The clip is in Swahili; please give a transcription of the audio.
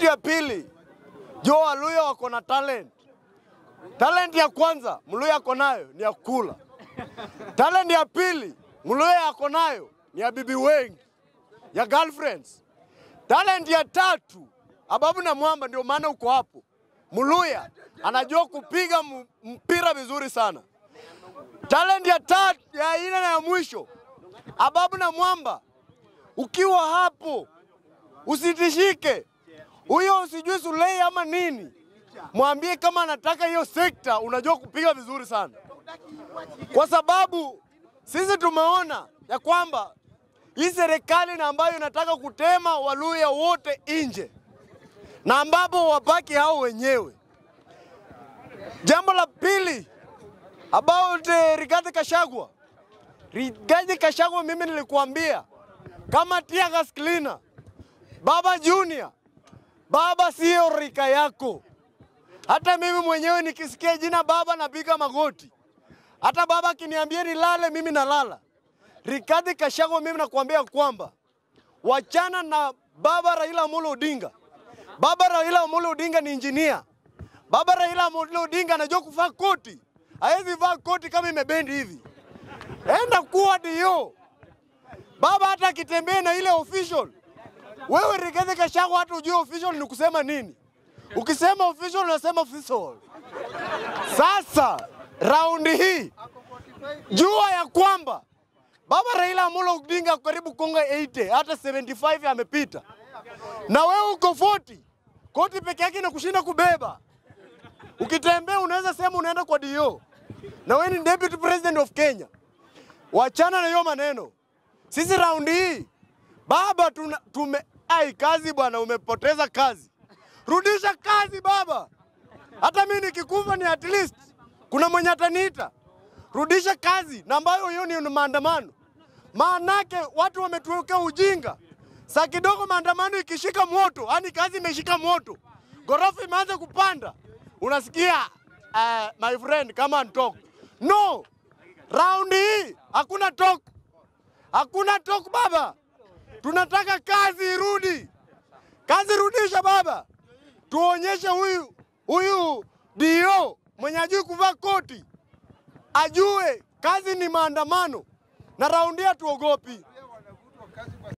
Kitu ya pili, jo Waluya wako na talent. Talent ya kwanza Mluya ako nayo ni ya kula. Talent ya pili Mluya ako nayo ni ya bibi wengi, ya girlfriends. Talent ya tatu Ababu na Mwamba, ndio maana uko hapo. Mluya anajua kupiga m- mpira vizuri sana. Talent ya tatu ya ine na ya mwisho Ababu na Mwamba, ukiwa hapo usitishike huyo, usijui Sulei ama nini, mwambie kama anataka hiyo sekta, unajua kupiga vizuri sana, kwa sababu sisi tumeona ya kwamba hii serikali na ambayo inataka kutema Waluya wote nje na ambapo wabaki hao wenyewe. Jambo la pili about uh, Rigathi Kashagwa. Rigathi Kashagwa, mimi nilikuambia kama tear gas cleaner, Baba Junior, baba sio rika yako. Hata mimi mwenyewe nikisikia jina baba napiga magoti. Hata baba akiniambia nilale, mimi nalala. Rigathi Kashagwa, mimi nakuambia kwamba wachana na baba Raila Amolo Odinga. Baba Raila Amolo Odinga ni injinia. Baba Raila Amolo Odinga anajua kuvaa koti, hawezi vaa koti kama imebendi hivi. Enda kuwa dio baba, hata akitembea na ile official. Wewe Rigathi Gachagua, hata ujue official ni kusema nini. Ukisema official unasema official. Sasa raundi hii jua ya kwamba baba Raila Amolo Odinga karibu konga 80 hata 75 amepita, na wewe uko 40 koti peke yake inakushinda kubeba. Ukitembea unaweza sema unaenda kwa DO na wewe ni deputy president of Kenya. Wachana na hiyo maneno. Sisi raundi hii baba tuna, tume ai kazi bwana, umepoteza kazi, rudisha kazi baba. Hata mimi nikikufa ni at least kuna mwenye ataniita, rudisha kazi, na ambayo hiyo ni maandamano. Maanake watu wametuwekea ujinga. Saa kidogo maandamano ikishika moto, yani kazi imeshika moto, ghorofa imeanza kupanda, unasikia uh, my friend kama antok no, raundi hii hakuna talk, hakuna talk baba. Tunataka kazi irudi, kazi rudisha baba, tuonyeshe huyu huyu dio mwenye ajui kuvaa koti ajue kazi ni maandamano, na raundi hii hatuogopi.